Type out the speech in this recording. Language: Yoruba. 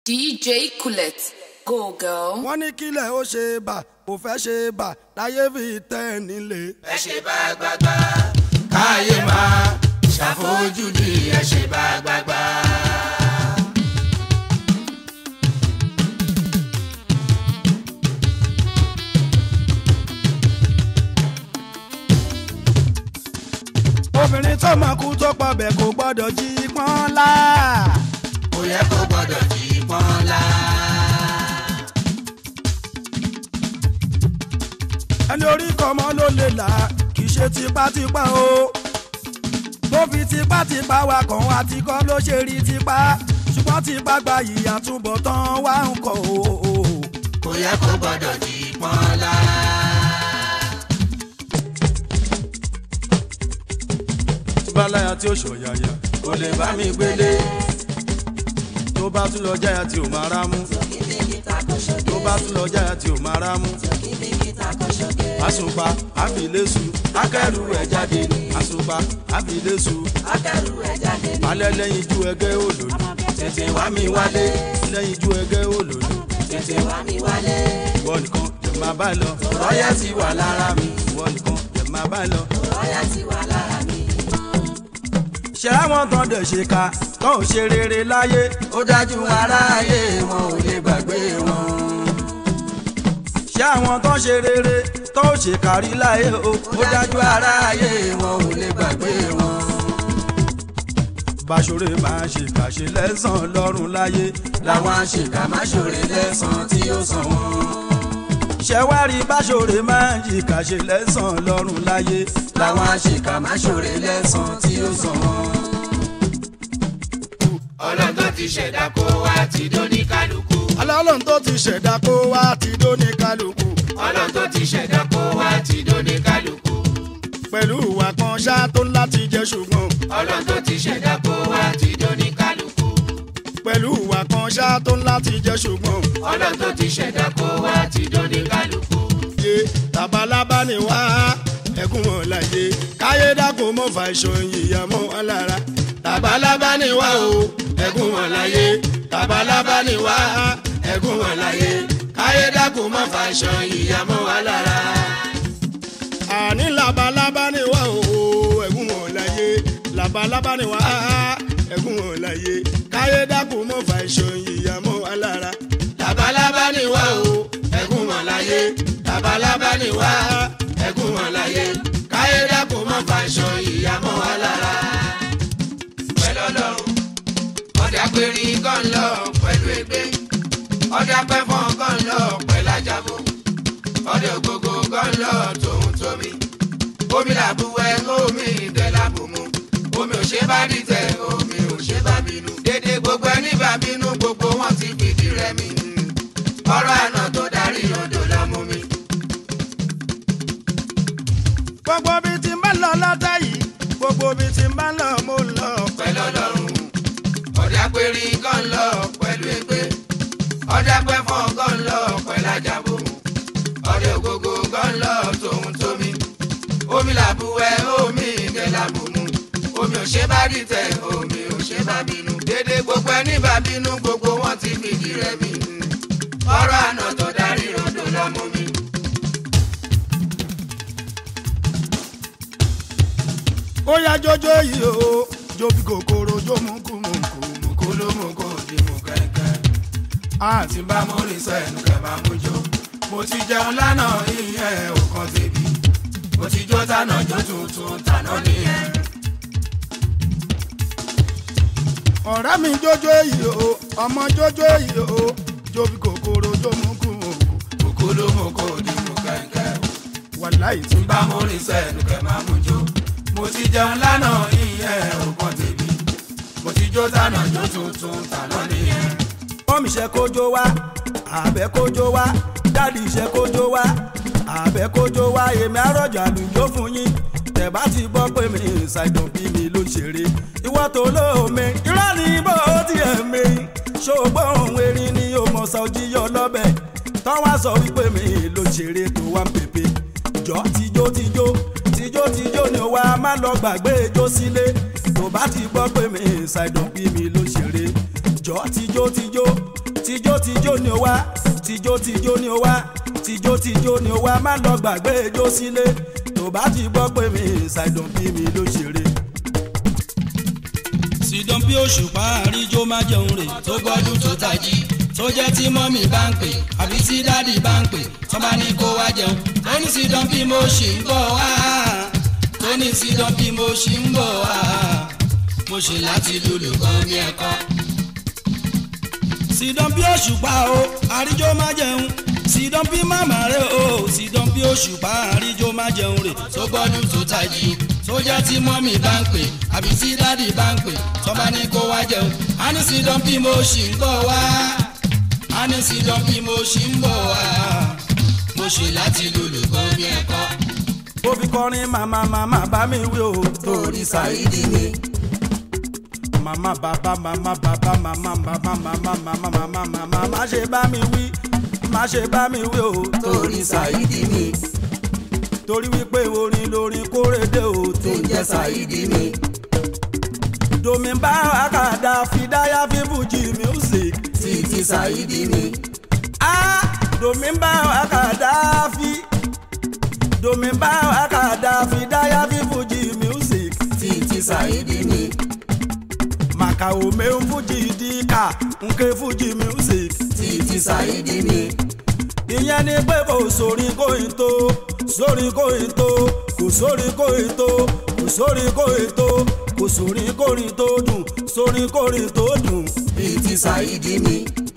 DJ Colette, go girl. wọ́n ní kílẹ̀ ó ṣe bà kò fẹ́ ṣe bà láyé fi tẹ́ ẹ nílé. ẹ ṣe bá gbàgbà káyé máa ṣàfojúdi ẹ ṣe bá gbàgbà. obìnrin tó máa kú tó pọ̀ bẹ́ẹ̀ kò gbọ́dọ̀ jí pọ́n lá. kò yẹ kó gbọdọ̀ jí pọ́nlá. ẹni orí kọ́mọ ló lè là kì í ṣe tipátipá o. tó fi tipátipá wa kàn wá tí kọ́ ló ṣe rí tipá ṣùgbọ́n tipá gba ìyá túbọ̀ tán wá ń kọ́ o. kò yẹ kó gbọdọ̀ jí pọ́nlá. báláyà tí ó ṣọ̀yàyà kò lè bá mi gbélé. tó bá tún lọ jáyà tí ò máa rá mú tó bá tún lọ jáyà tí ò máa rá mú. àsùnpá àfìlẹ́sù akẹ́rù ẹ̀ jáde ní. àsùnpá àfìlẹ́sù akẹ́rù ẹ̀ jáde ní. alẹ́ lẹ́yìn ju ẹgẹ́ òlòlù tètè wá mi wálé. lẹ́yìn ju ẹgẹ́ òlòlù tètè wá mi wálé. ìwọ nìkan jẹ̀ máa bá lọ rọ́yà ti wà lára mi. ìwọ nìkan jẹ̀ máa bá lọ. rọ́yà ti wà lára mi. ṣé àwọn tán dẹ̀ ṣe ká tán ò ṣe rere láyé ó dájú aráyé wọn ò lè gbàgbé wọn. ṣé àwọn tán ṣe rere tán ò ṣe kárí láyé o ó dájú aráyé wọn ò lè gbàgbé wọn. báṣọrẹ máa ṣe kàṣe lẹ́sàn-án lọ́rùn láyé làwọn àṣekà má ṣòre lẹ́sàn-án tí ó sàn wọ́n. ṣẹ̀wárí báṣọrẹ máa ń ṣe kàṣe lẹ́sàn-án lọ́rùn láyé làwọn àṣekà má ṣòre lẹ́sàn-án tí ó sàn wọ́n. ọlọ́run tó ti ṣẹ̀dá kó wá ti dó ní kálukú. alọ́lọ́run tó ti ṣẹ̀dá kó wá ti dó ní kálukú ọlọ́run tó ti ṣẹ̀dá kó wá ti dó ní kálukú. pẹ̀lú ìwà kan ṣá tó ń láti jẹ́ ṣùgbọ́n ọlọ́run tó ti ṣẹ̀dá kó wá ti dó ní kálukú. pẹ̀lú ìwà kan ṣá tó ń láti jẹ́ ṣùgbọ́n ọlọ́run tó ti ṣẹ̀dá kó wá ti dó ní kálukú. yé tabalaba ni wá ẹkún wọn láyé káyé dákun mọ́ fà ìṣòyìn ìyá mọ́ wọn lára tabalaba ni wá o ẹkún wọn láyé tabalaba ni wá ẹkún wọn láyé káyé dákun mọ́ fà ìṣòyìn ìyá mọ́ wọn lára. àní labalábá ni wá o ẹkún wọn láyé labalábá ni wá ẹkún wọn láyé káyé dákun mọ́ fà ìṣòyìn ìyá mọ́ wọn lára tabalaba ni wá o ẹkún wọn láyé tabalaba ni wá ẹkún wọn láyé káyé dákun mọ́ fà ìṣòyìn ìyá mọ́ wọn lára. pẹ̀lú ọlọ́run ọ̀dà péré kan lọ pẹ̀lú ẹgbẹ́ ọ̀dà pẹ́fọ́n kan lọ pẹ̀lú ajábọ̀ ọ̀dà ògógó kan lọ tòun tómi omi làbúwẹ́ omi ìdẹ́ làbùmú omi ò ṣe bá dìtẹ̀ omi ò ṣe bá bínú dédé gbogbo ẹni bá bínú gbogbo wọn ti fìdí rẹmi ọ̀rọ̀ àná tó darí odò lọ́mú mi. gbogbo bí ti ń bá lọ lọ́tà yìí gbogbo bí ti ń bá lọ mo ń lọ. pẹ̀lú ọlọ́run ọ̀dà péré kan lọ pẹ̀lú ẹgbẹ́ ọ̀dà pẹ́fọ́n kan lọ pẹ̀lú ajábọ̀ ọ̀dà ògógó kan lọ tòun tómi omi làbúwẹ́ omi ìdẹ́ làbùmú omi ò ṣe bá dìtẹ̀ omi ò ṣe bá bínú dédé gbogbo ẹni bá bínú gbogbo wọn ti fìdí rẹmi ọ̀rọ̀ àná tó darí odò lọ́mú mi. ó yá jọjọ yìí o jó bí kòkòrò jó mú kú mú kú mú kú ló mú kú. kò di mú kẹ́kẹ́. àti bá mo rí sẹ́nu kẹ́ máa mú jó. mo ti jẹun lánàá ìyẹn ò kan tèmi. mo ti jó tànà jó tuntun tànà nìyẹn. ọ̀rẹ́ mi jọjọ yìí o ọmọ jọjọ yìí o jó bí kòkòrò jó mú kú mú kú. kòkó ló mú kó di mú kẹ̀kẹ́. wàláì tí bá mo rí sẹ́nu kẹ́ máa mú jó. mo ti jẹun lánàá ìyẹn ò kan tèmi. mo ti jó tànà jó tuntun tànà nìyẹn. mọ́mí ṣe kójó wá àbẹ́ kójó wá dáàdì ṣe kójó wá àbẹ́ kójó wá èmi àròjọ àlùjọ fún yín tẹ̀ bá ti gbọ́ pé mi ṣàìdàn bí mi ló ń ṣeré ìwọ́ tó lóome irọ́ ni bó tiẹ̀ mi ṣògbọ́n ohun erin ni ó mọ̀ sọ jíyọ lọ́bẹ̀ tán wá sọ wípé mi ló ń ṣeré tó wá ń pèpè jọ tijó tijó tijó tijó ni ó wá má lọ gbàgbé ijó sílé tó bá ti gbọ́ pé mi ṣàìdàn bí mi ló ń ṣeré jọ tijó tijó tijó ni ó wá tijó tijó ni ó wá tijó tijó ni ó wá má lọ gbàgbé ijó sílé tó bá ti gbọ́ pé mi ṣàìdùn bí mi ló ṣeré. sídán bí òṣùpá àríjó má jẹun rè tó gbọ́dún tó tají tó jẹ́ tí mọ́mì bá ń pè àbí tí dádì bá ń pè tó bá ní kó wá jẹun tó ní sídán bí mo ṣì ń bọ̀ wá tó ní sídán bí mo ṣì ń bọ̀ wá mo ṣe láti lùlù kan ní ẹ̀kọ́. sídán bí òṣùpá o àríjó má jẹun sídán bí màmá rẹ o sídán bí òṣùpá àríjó má jẹun rè tó gbọ́dún tó tají tó jẹ́ tí mọ́mì bá ń pè àbí tí dádì bá ń pè tó bá ní kó wá jẹun á ní sídán bí mo ṣì ń bọ̀ wá á ní sídán bí mo ṣì ń bọ̀ wá mo ṣe láti lùlù kan ní ẹ̀kọ́. ó fi kọrin màmá màmá bá mi wí o torí Saidi ni màmá bàbá màmá bàbá màmá bàbá màmá màmá màmá màmá má ṣe bá mi wí má ṣe bá mi wí o torí Saidi ni torí wípé orin lórin kórèdè o tó ń jẹ́ Saidi ni domi bá àkàdá fìdáyà fífújì music títí Saidi ni ah domi bá àkàdá fi domi bá àkàdá fìdáyà fífújì music títí Saidi ni màkà òmè ń fújì díkà nke fújì music títí Saidi ni ìyẹn ni pé kò sórí kóyin tó sórí kóyin tó kò sórí kóyin tó kò sórí kóyin tó kò sórí kórin tó dùn sórí kórin tó dùn títí Saidi ni